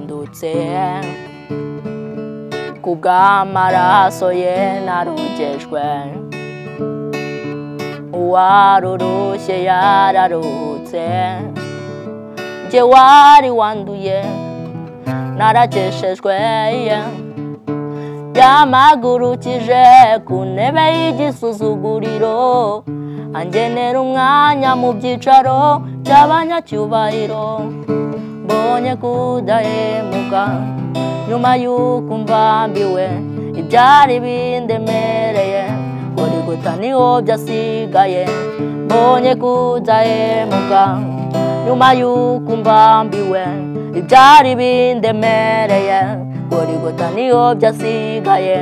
byose kubw'amaraso ye narogejwe uwarurushye yararuhutse jye wari wanduye narageshejwe ye yamagurukije ku ntebe y'igisuzuguriro angenera umwanya mu byicaro by'abanyacyubahiro mbonye kudahemuka nyuma y'uko mvambiwe ibyari bindemereye buri guta niho byasigaye mbonye kudahemuka nyuma y'uko mvambiwe ibyari bindemereye buri guta niho byasigaye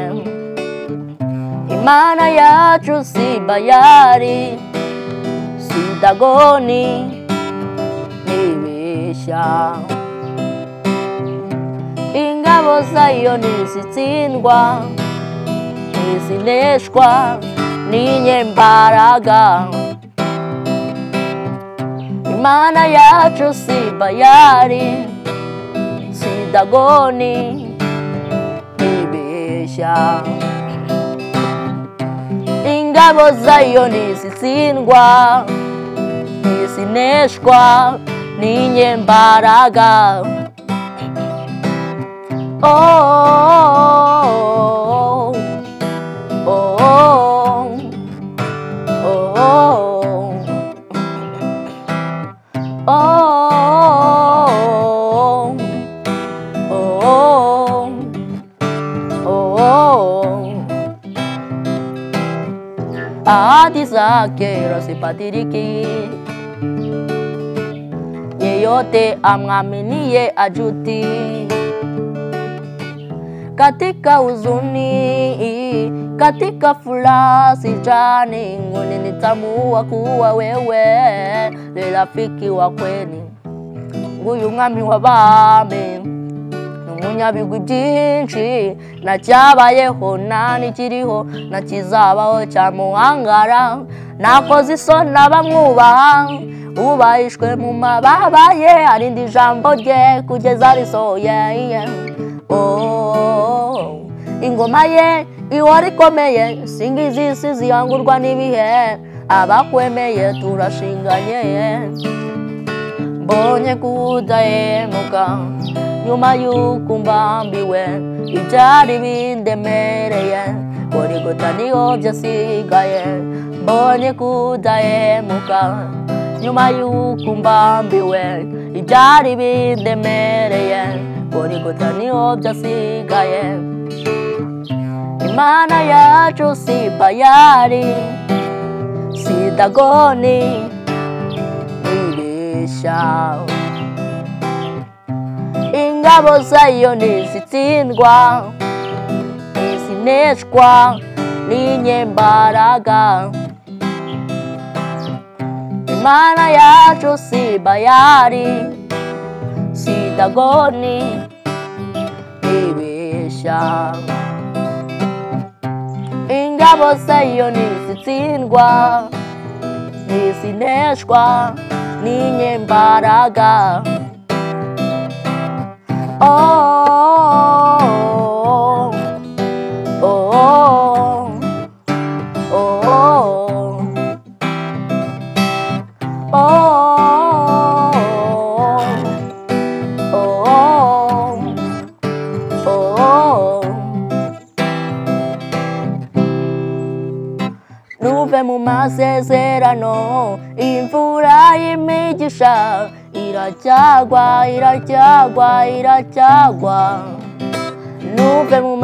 imana yacu si bayari si dagoni ntibeshya ingabo zayo ntizitsindwa ntizineshwa n'inyembaraga imana yacu si bayari si dagoni ntibeshya ingabo zayo ntizitsindwa ntizineshwa n'inyembaraga oh, oh, oh, oh, oh, oh, oh, oh. ahadi zake rosipatiriki yeyote amwaminiye ajuti katika huzuni katika furaha sijani nguni nitambua kuwa wewe ni rafiki wa kweli nguyu mwami w'abami umunyabigwi byinshi na cyabayeho nta n'ikiriho na kizabaho cyamuhangara nakoze isoni abamwubaha ubahishwe mu mababa ye arinda ijambo rye kugeza risohoye Oh, ingoma ye ihora ikomeye singiza isi zihangurwa n'ibihe abakwemeye turashinganye mbonye kudahemuka nyuma y'uko mbambiwe ibyari bindemereye buri guta niho byasigaye mbonye kudahemuka nyuma y'uko mbambiwe ibyari bindemereye buri guta niho byasigaye imana yacu si bayari si dagoni ibeshya ingabo zayo ntizitsindwa ntizineshwa n'inyembaraga imana yacu si bayari si dagoni ntibeshya ingabo zayo ntizitsindwa ntizineshwa n'inyembaraga oh, oh, oh, oh, oh, oh, nuve mu masezerano imvura y'imigisha iracyagwa iracyagwa iracyagwa nuve mu ma-